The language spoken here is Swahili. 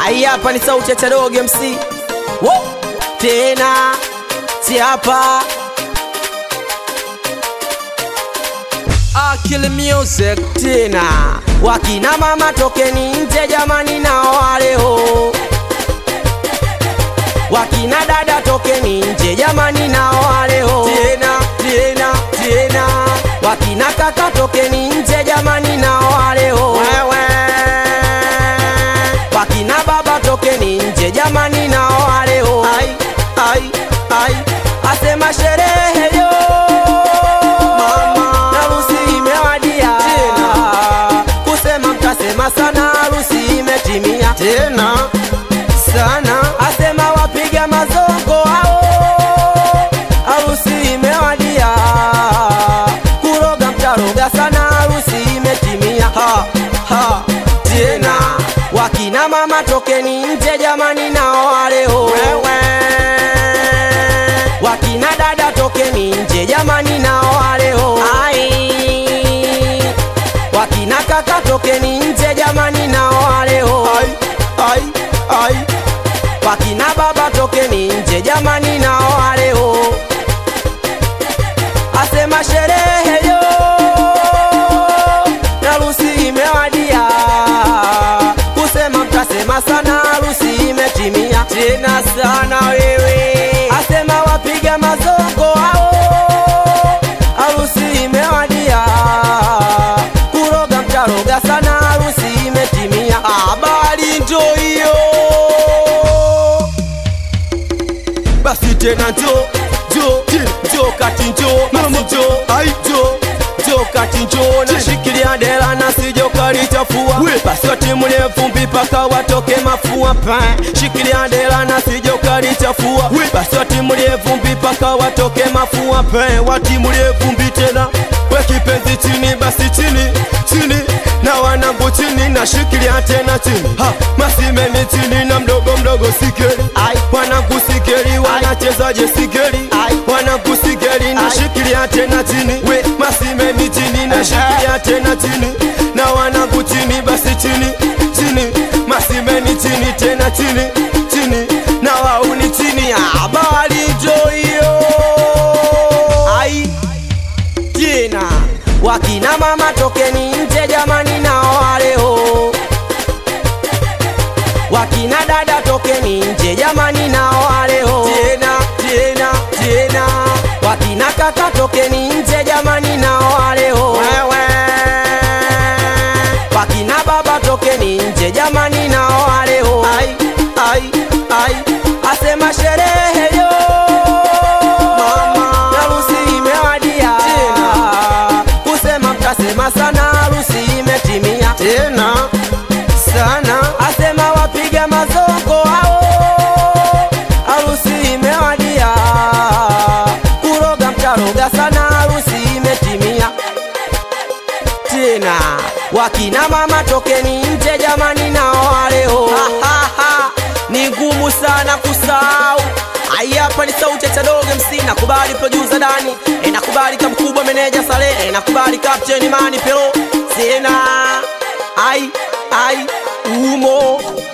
Ai, hapa ni sauti ya Chadogo MC. Wo! Tena si hapa Akili Music tena, wakina mama tokeni nje jamani, nao waleo wakina dada tokeni nje jamani, nao waleo tena tena tena, wakina kaka tokeni nje jamani, nao waleo wewe, wakina baba tokeni nje jamani, nao waleo ai ai ai, asema sherehe yo mama, harusi imewadia tena, kusema mtasema sana, harusi imetimia tena sana, asema wapiga mazongo hao, harusi imewadia, kuroga mtaroga sana, harusi imetimia ha, ha, tena wakina mama tokeni nje jamani, nao waleo wewe wakina dada tokeni nje jamani, nao waleo ai wakina kaka tokeni nje jamani, nao waleo ai ai ai wakina baba tokeni nje jamani, nao waleo asema sherehe yo harusi imewadia, kusema mtasema sana, harusi imetimia tena sana wewe, asema wapiga mazongo hao, harusi imewadia, kuroga mtaroga sana, harusi imetimia. Habari ndo hiyo basi tena njo njo njo kati njo basi njo ai njo njo kati njo nashikilia dela na sijo kalichafua basi watimule vumbi paka watoke mafua pa shikilia dela na sijo kalichafua basi watimule vumbi paka watoke mafua pa watimule vumbi tena we kipenzi chini basi chini chini na wanangu chini nashikilia tena chini ha, masimeni chini na mdogo mdogo sikeli wanangu sikeli wanachezaje sikeli wanangu sikeli nashikilia tena chini we masimeni chini nashikilia tena chini na wanangu chini basi chini chini masimeni chini tena chini chini na wauni chini habari jo hiyo ai tena wakina mama tokeni nje jamani, nao waleo wakina dada tokeni nje jamani, nao waleo tena tena tena, wakina kaka tokeni nje jamani, nao waleo wewe, wakina baba tokeni nje jamani, nao waleo ai ai ai, asema sherehe yo mama, harusi imewadia tena, kusema mtasema sana, harusi imetimia tena sana, asema wapiga mazongo hao, harusi imewadia, kuroga mtaroga sana, harusi imetimia tena, wakina mama tokeni nje jamani, nao waleo ni ngumu sana kusahau. Ai, hapa ni sauti ya Chadogo MC, nakubali producer Dani, e, nakubali kamkubwa meneja Sale, e, nakubali captain Mani Pero, sena ai ai umo